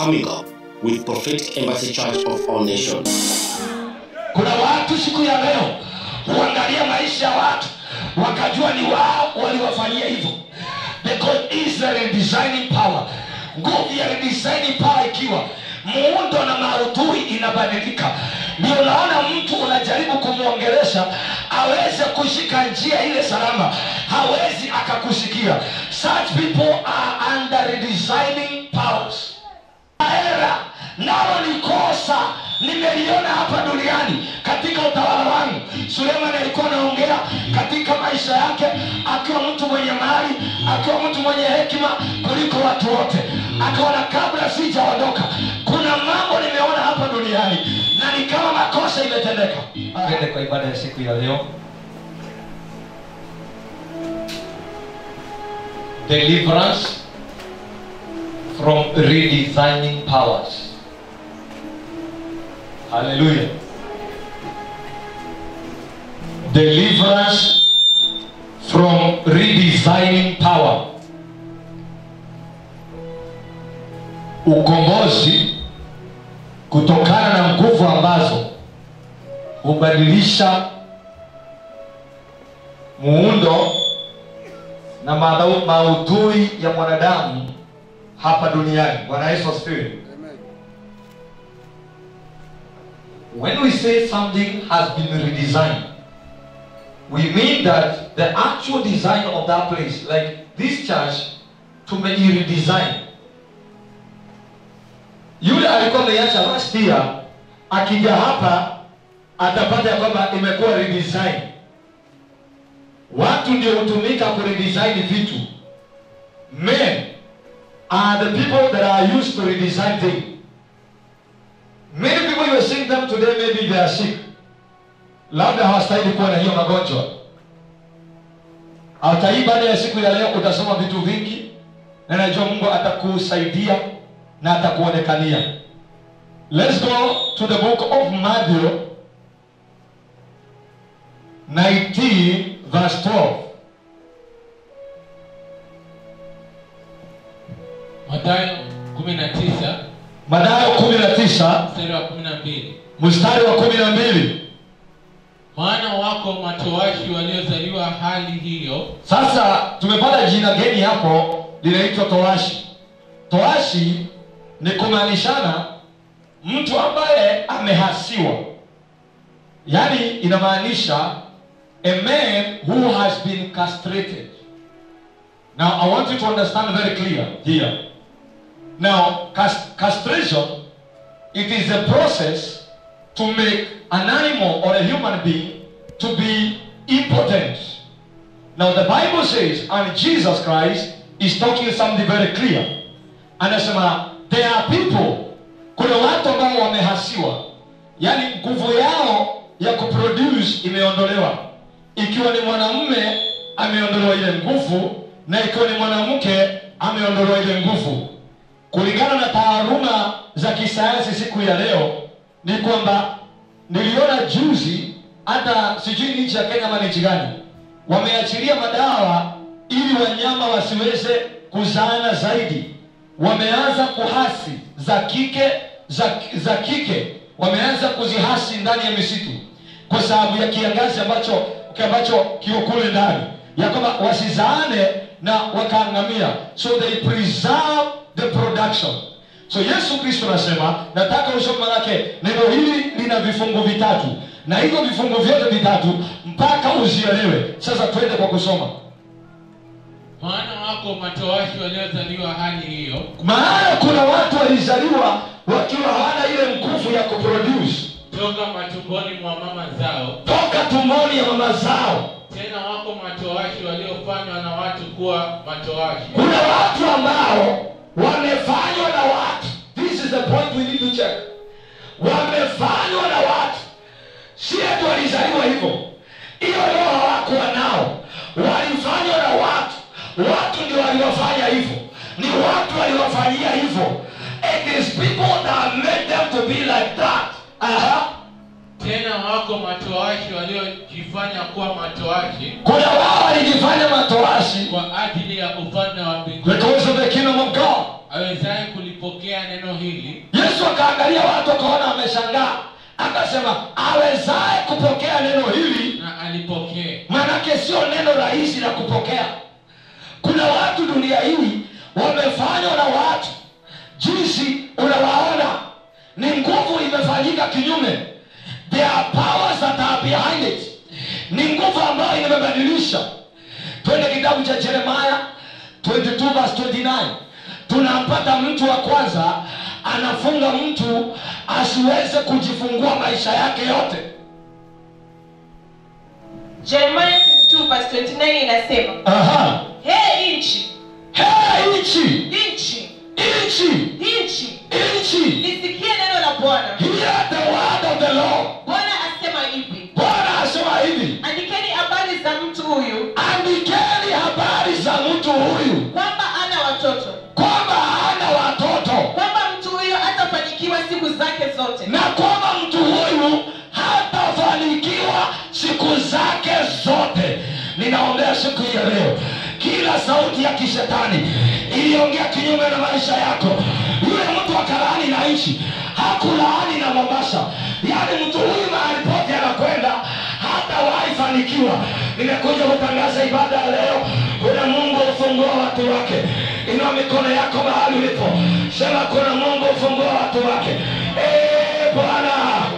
coming up with Prophetic Embassy Church of All Nations. kuna watu siku ya leo huangalia maisha ya watu wakajua ni wao waliwafanyia hivyo because Israel designing power nguvu ya redesigning power ikiwa muundo na maudhui inabadilika ndio unaona mtu unajaribu kumwongelesha aweze kushika njia ile salama hawezi akakusikia such people are under redesigning powers era nalo ni kosa nimeliona hapa duniani katika utawala wangu suleiman alikuwa anaongea katika maisha yake akiwa mtu mwenye mali akiwa mtu mwenye hekima kuliko watu wote akaona kabla sijaondoka kuna mambo nimeona hapa duniani na ni kama makosa imetendeka twende kwa ibada ya siku ya leo deliverance from redesigning powers. Hallelujah. Deliverance from redesigning power. Ukombozi kutokana na nguvu ambazo hubadilisha muundo na madau- maudhui ya mwanadamu hapa duniani bwana yesu asifiwe when we say something has been redesigned we mean that the actual design of that place like this church tumeiredesign yule alikuwa ameiacha last year akija hapa atapata ya kwamba imekuwa redesign watu ndio hutumika kuredesign vitu men are the people that are used to redesign things. Many people you are seeing them today, maybe they are sick. Labda hawastahili kuwa na hiyo magonjwa. Hata hii baada ya siku ya leo utasoma vitu vingi, na najua Mungu atakusaidia na atakuonekania. Let's go to the book of Matthew 19 verse 12. Mathayo 19 Mathayo 19 mstari wa 12. mstari wa 12. Maana wako matowashi waliozaliwa hali hiyo, Sasa tumepata jina geni hapo linaitwa towashi. Towashi ni kumaanishana mtu ambaye amehasiwa, yaani inamaanisha a man who has been castrated. Now I want you to understand very clear here. Now cas- castration it is a process to make an animal or a human being to be impotent. Now the Bible says, and Jesus Christ is talking something very clear. Anasema there are people, kuna watu ambao wamehasiwa, yaani nguvu yao ya kuproduce imeondolewa. Ikiwa ni mwanamume ameondolewa ile nguvu, na ikiwa ni mwanamke ameondolewa ile nguvu. Kulingana na taaluma za kisayansi siku ya leo ni kwamba niliona juzi, hata sijui ni nchi ya Kenya ama ni nchi gani, wameachilia madawa ili wanyama wasiweze kuzaana zaidi. Wameanza kuhasi za kike za, za kike wameanza kuzihasi ndani ya misitu kwa sababu ya kiangazi ambacho ambacho kiko kule ndani, ya kwamba wasizaane na wakaangamia, so they preserve the production. So Yesu Kristo anasema, nataka usome manake neno hili lina vifungu vitatu, na hivyo vifungu vyote vitatu mpaka uzielewe. Sasa twende kwa kusoma. maana wako matowashi waliozaliwa hali hiyo, Maana kuna watu walizaliwa wakiwa hawana ile nguvu ya kuproduce toka matumboni mwa mama zao. toka tumboni ya mama zao. Tena wako matowashi waliofanywa na watu kuwa matowashi, Kuna watu ambao wamefanywa na watu. This is the point we need to check. Wamefanywa na watu, si eti walizaliwa hivyo. Hiyo roho hawakuwa nao, walifanywa na watu. Watu ndio waliwafanya hivyo, ni watu waliwafanyia hivyo. It is people that made them to be like that. Aha. tena wako matowashi waliojifanya kuwa matowashi Kuna wao walijifanya matoashi kwa ajili ya ufalme wa mbinguni, because of the kingdom of God. awezaye kulipo alipokea neno hili yesu akaangalia watu akaona wameshangaa akasema awezaye kupokea neno hili na alipokea manake sio neno rahisi la kupokea kuna watu dunia hii wamefanywa na watu jinsi unawaona ni nguvu imefanyika kinyume there are powers that are behind it ni nguvu ambayo imebadilisha twende kitabu cha jeremaya 22 verse 29 tunampata mtu wa kwanza anafunga mtu asiweze kujifungua maisha yake yote Jeremiah 22 verse 29 inasema Aha. he nchi Hey, nchi nchi nchi nchi nchi lisikie neno la bwana hear the word of the lord bwana asema hivi bwana asema hivi andikeni habari za mtu huyu andikeni habari za mtu huyu kwamba ana watoto kwamba hana watoto kwamba mtu huyu hatafanikiwa siku zake zote na kwamba mtu huyu hatafanikiwa siku zake zote ninaombea siku hii ya leo kila sauti ya kishetani iliongea kinyume na maisha yako yule mtu akalaani na nchi hakulaani na mombasa yaani mtu huyu mahali pote anakwenda hatawahi fanikiwa nimekuja kutangaza ibada ya leo kuna mungu ufungua watu wake inua mikono yako mahali ulipo sema kuna mungu ufungua watu wake Eh, bwana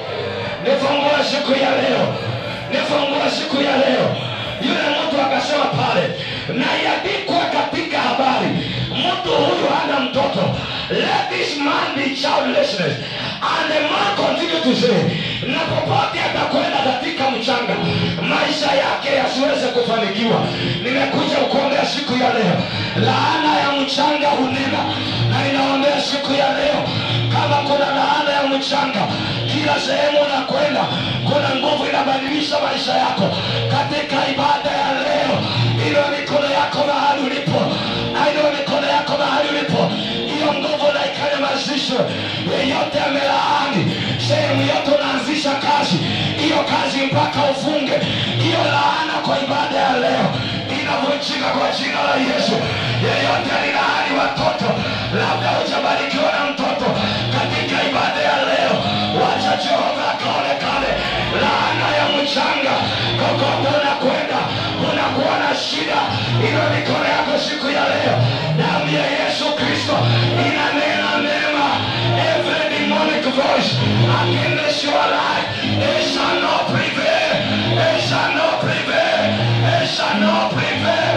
nifungua siku ya leo nifungua siku ya leo yule mtu akasema pale na iandikwa katika habari mtu huyu hana mtoto let this man be childlessness and the man continue to say na popote atakwenda katika mchanga maisha yake yasiweze kufanikiwa nimekuja kuombea siku ya leo laana ya mchanga hunena na inaombea siku ya leo kama kuna laana ya mchanga kila sehemu unakwenda kuna nguvu inabadilisha maisha yako katika ibada ya leo ilo mikono yako mahali ulipo aino mikono yako mahali ulipo hiyo nguvu na ikanyamazishwe yeyote amelaani sehemu yote unaanzisha kazi hiyo kazi mpaka ufunge hiyo laana kwa ibada ya leo inavunjika kwa jina la yesu yeyote alilaani watoto labda hujabarikiwa na mtoto katika ibada ya leo wacha jehova akaonekane laana ya mchanga kokote unakwenda unakuwa na shida ilo mikono yako siku ya leo damu ya yesu kristo inanena mema every demonic voice against your life it shall not prevail it shall not prevail it shall not prevail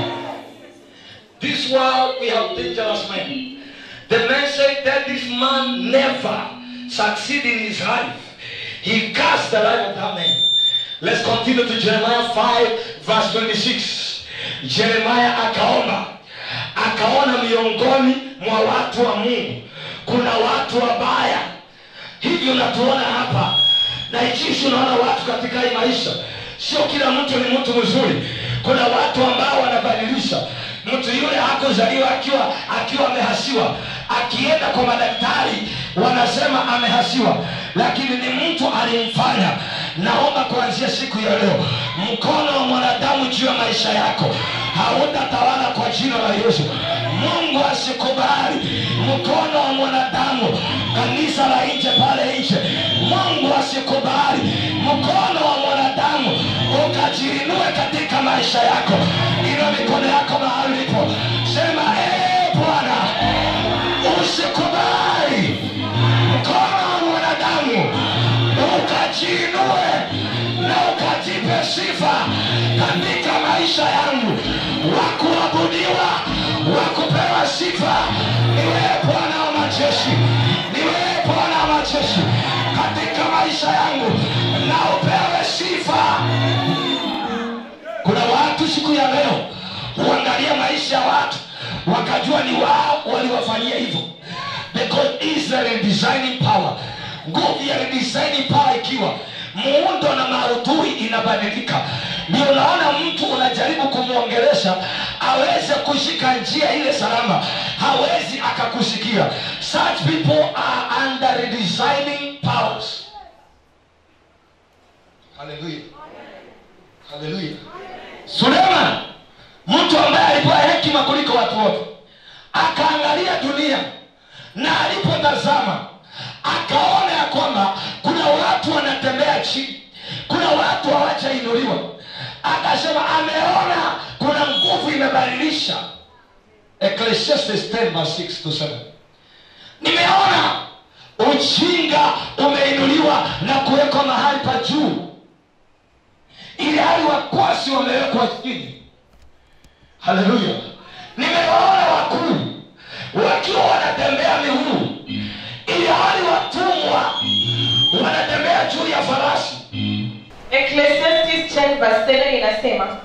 this world we have dangerous men the man said that this man never succeed in his life he cast the life of that man let's continue to jeremiah 5 verse 26 jeremiah akaomba akaona miongoni mwa watu wa mungu kuna watu wabaya hivyo natuona hapa na jinsi unaona watu katika hii maisha sio kila mtu ni mtu mzuri kuna watu ambao wanabadilisha mtu yule hakuzaliwa akiwa akiwa amehasiwa akienda kwa madaktari wanasema amehasiwa lakini ni mtu alimfanya naomba kuanzia siku ya leo mkono wa mwanadamu juu ya maisha yako hautatawala kwa jina la yesu mungu asikubali mkono wa mwanadamu kanisa la nje pale nje mungu asikubali mkono wa mwanadamu ukajiinue katika maisha yako ina mikono yako mahali ulipo sema ee bwana usikubali mkono wa mwanadamu ukajiinue na ukajipe sifa katika maisha yangu wakuabudiwa wakupewa sifa ni wewe bwana wa majeshi ni wewe bwana wa majeshi katika maisha yangu na upewe sifa kuna watu siku ya leo huangalia maisha ya watu wakajua ni wao waliwafanyia hivyo because israel is designing power nguvu ya designing power ikiwa muundo na maudhui inabadilika ndio unaona mtu unajaribu kumwongelesha aweze kushika njia ile salama hawezi akakusikia such people are under designing powers haleluya haleluya suleiman mtu ambaye alipewa hekima kuliko watu wote akaangalia dunia na alipotazama akaona ya kwamba kuna watu wanatembea chini kuna watu hawajainuliwa akasema ameona kuna nguvu imebadilisha ecclesiastes 10 verse 6 to 7 nimeona ujinga umeinuliwa na kuwekwa mahali pa juu ili hali wakwasi wamewekwa chini haleluya nimewaona wakuu wakiwa wanatembea miguu ili hali watumwa wanatembea juu ya farasi Ecclesiastes 10 verse 7 inasema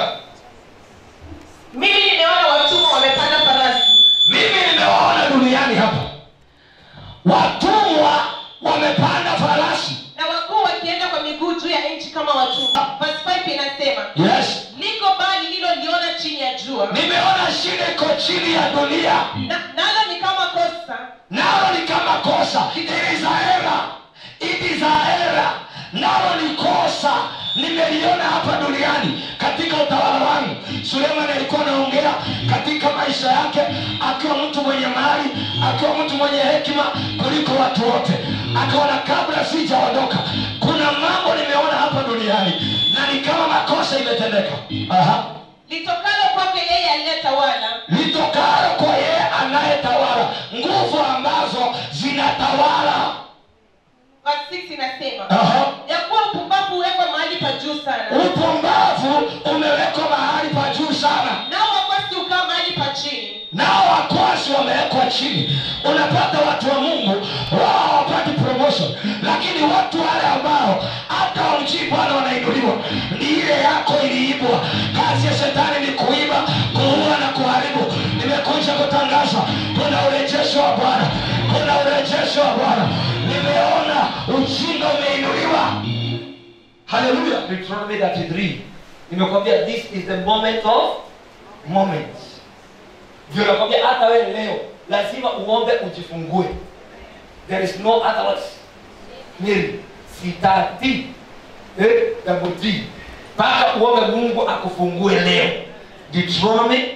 mimi nimeona watumwa wamepanda farasi mimi nimewaona duniani hapa watumwa wamepanda farasi na wakuu wakienda kwa miguu juu ya nchi kama watumwa verse 5 inasema yes liko bali liloliona chini ya jua nimeona shida iko chini ya dunia na, nalo ni kama kosa nalo ni kama kosa it is a error it is a error nalo ni kosa nimeliona hapa duniani katika utawala wangu suleiman alikuwa anaongea katika maisha yake akiwa mtu mwenye mali akiwa mtu mwenye hekima kuliko watu wote akaona kabla sijaondoka kuna mambo nimeona hapa duniani na ni kama makosa imetendeka Aha. litokalo kwake yeye aliyetawala litokalo kwa yeye anayetawala nguvu ambazo zinatawala verse 6 inasema Aha. ya kuwa upumbavu huwekwa mahali pa juu sana upumbavu umewekwa mahali pa juu sana nao wakwasi ukaa mahali pa chini nao wakwasi wamewekwa chini unapata watu wa mungu wao hawapati promotion lakini watu wale ambao hata wamchii bwana wanainuliwa ni ile yako iliibwa kazi ya shetani ni kuiba kuua na kuharibu nimekuja kutangaza kuna urejesho wa bwana kuna urejesho wa bwana nimeona ujinga umeinuliwa haleluya Deuteronomy 33 nimekwambia this is the moment of moments ndio nakwambia hata wewe leo lazima uombe ujifungue there is no otherwise Mary sitati eh, double D mpaka uombe mungu akufungue leo Deuteronomy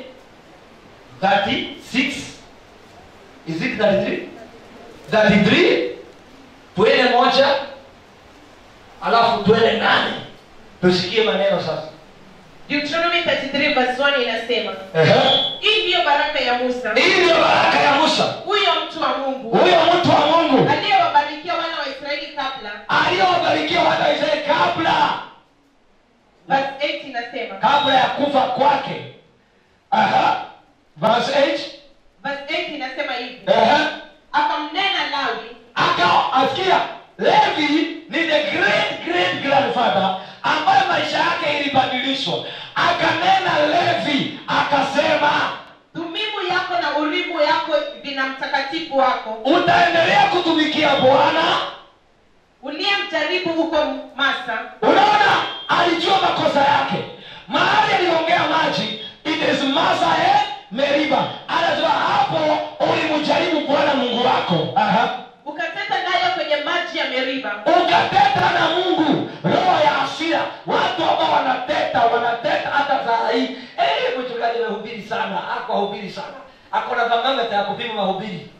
36 is it 33 33 twende moja alafu twende nane tusikie maneno sasa Deuteronomy 33 verse 1 inasema Ehe. hii ndiyo baraka ya musa hii ndiyo baraka ya musa huyo mtu wa mungu huyo mtu wa mungu aliyewabarikia wana wa israeli kabla aliyowabarikia wana wa israeli kabla verse 8 inasema kabla ya kufa kwake Aha. verse 8 verse 8 inasema hivi Ehe. akamnena lawi aka asikia levi ni the great great grandfather ambaye maisha yake ilibadilishwa akanena levi akasema dhumimu yako na urimu yako vina mtakatifu wako utaendelea kutumikia bwana uliyemjaribu huko masa unaona alijua makosa yake mahali aliongea maji it is masae meriba anasema hapo ulimjaribu bwana mungu wako Aha. ukateta nayo kwenye maji ya meriba ukateta na mungu roho ya asira watu ambao wanateta wanateta hata saa hii Eh, mchungaji amehubiri sana ako ahubiri sana ako na thermometer ya kupima mahubiri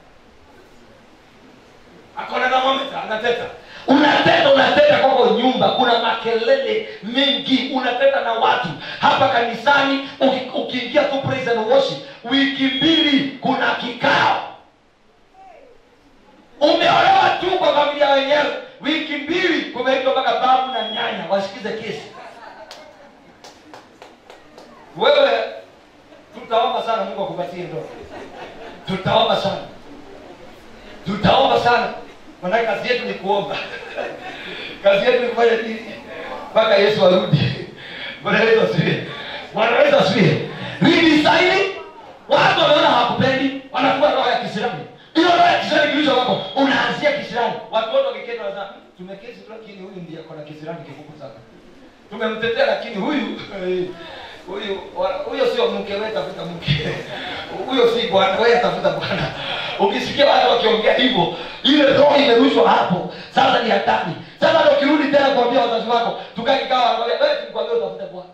ako na thermometer anateta unateta unateta kwako nyumba kuna makelele mengi unateta na watu hapa kanisani uki- ukiingia tu praise and worship wiki mbili kuna kikao umeolewa tu kwa familia wenyewe wiki mbili kumeitwa mpaka babu na nyanya wasikize kesi wewe tutaomba sana mungu akupatie ndoa tutaomba sana tutaomba sana manake kazi yetu ni kuomba kazi yetu ni kufanya nini mpaka yesu arudi bwana yesu asifiwe bwana yesu asifiwe ridisaini watu wameona hawakupendi wanakuwa roho ya kisirani hiyo roho ya kisirani kilicho wako unaanzia kisirani watu wote wakiketi wanasema "Hmm, tumeketi tu lakini huyu ndiye akona kisirani kikubwa sana tumemtetea lakini huyu huyu wa- huyo sio mke wewe tafuta mke huyo si bwana wewe tafuta bwana ukisikia watu wakiongea hivyo ile roho imerushwa hapo sasa ni hatari sasa ndio ukirudi tena kuambia wazazi wako tukae kikao wanakwambia wewe tulikwambia utafute bwana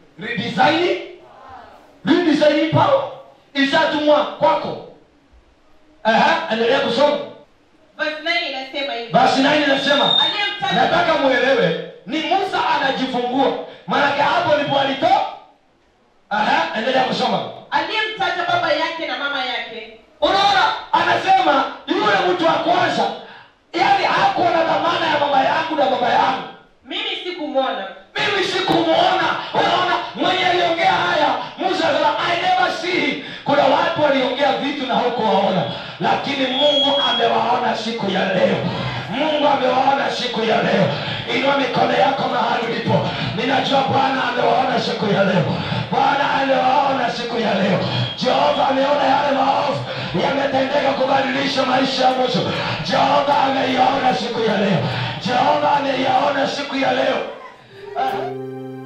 ridisaini ridisaini pao isatumwa kwako Aha, endelea kusoma verse 9 inasema hivi basi nani nasema aliyemtaja nataka mwelewe ni musa anajifungua maanake hapo ndipo alitoa Aha, endelea kusoma aliyemtaja baba yake na mama yake unaona anasema yule mtu wa kwanza yani hakuwa na dhamana ya mama yangu na baba yangu mimi sikumwona mimi sikumuona unaona mwenye aliongea haya musa akasema i never see kuna watu waliongea vitu na hukuwaona lakini mungu amewaona siku ya leo mungu amewaona siku ya leo inua mikono yako mahali ulipo ninajua bwana amewaona siku ya leo bwana amewaona siku ya leo jehova ameona yale maovu yametendeka kubadilisha maisha ya mtu jehova ameiona siku ya leo jehova ameiona siku ya leo Ah.